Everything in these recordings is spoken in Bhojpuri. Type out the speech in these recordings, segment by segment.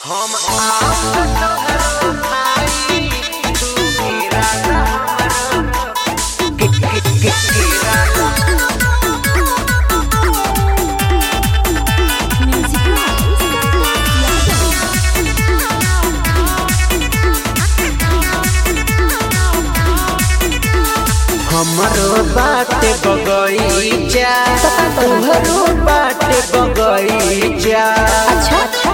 हम आपन भाई तू मेरा हमर के के के केरा हमरो बाटे बगईचा तोहरो बाटे बगईचा अच्छा अच्छा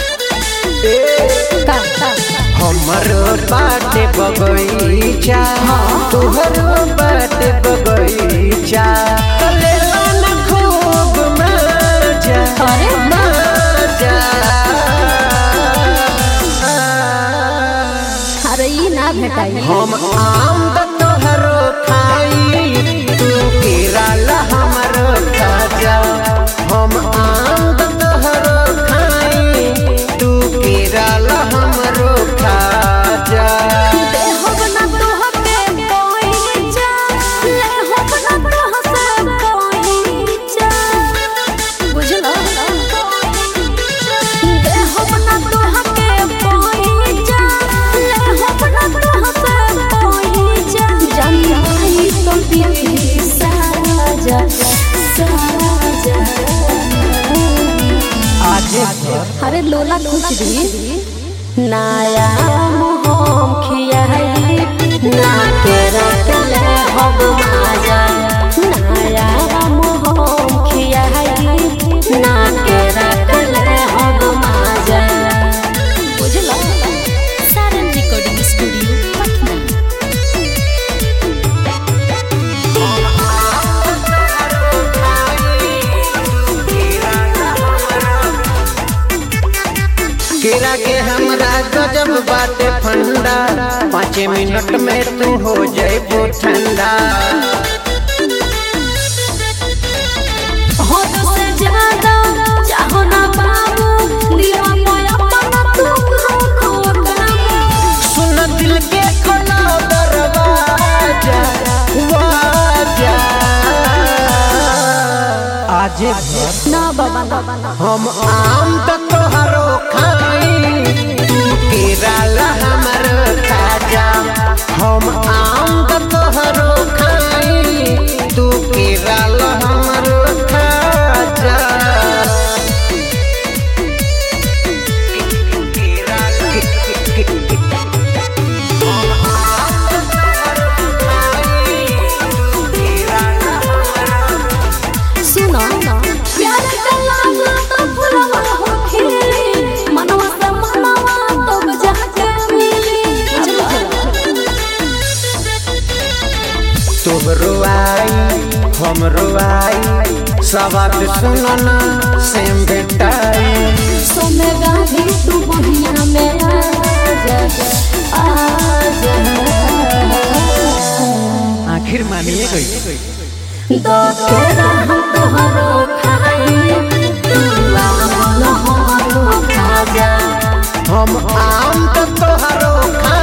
ए का का हमरो बाटे बगईचा तोहरो बाटे बगईचा कलेला न खूब मजा अरे मजा अरे ई ना भेटाई हम आम द तोहरो खाई तू केरला हमरो खाजा हम आम द तोहरो खाई तू केरला हमरो खाजा दे हो बना तोह पे कोई जा ले हो बना तोह से कोई जा बुझलो दे हो बना तोह पे कोई जा ले हो बना तोह से कोई जा जानी आई तो पिया साजा साजा आज अरे लोला कुछ भी नाया मोहम खियाई ना के रखले हम माजा नाया मोहम खियाई ना के रखले हम माजा बुझलो सारन रिकॉर्डिंग स्टूडियो पटना केरा के हमरा गजब बाटे फंडा पाँच मिनट में तू हो जाइबो ठंडा हद से ज्यादा चाहो ना बाबू दिलवा पे अपना तुम रोको काबू सुन दिल के खोला दरवाजा वाजा आज ना बाबा ना बाबा हम आम त तोहरो खाई तू केरला हमरो खाजा हम आम त तोहरो खाई तू केरला हमरो खाजा सुनो प्यार का लाला तो फुलवा हो खिली मनवा से मनवा तो बजा के मिली तोहरो आई हमरो आई सवाल सुनना सेम बेटाई सोने गाभी तू बहिया में आ जा आखिर मानिए गई दो तोरा हम तोहरो खाई तू आम हमरो खा जा हम आम त तोहरो खा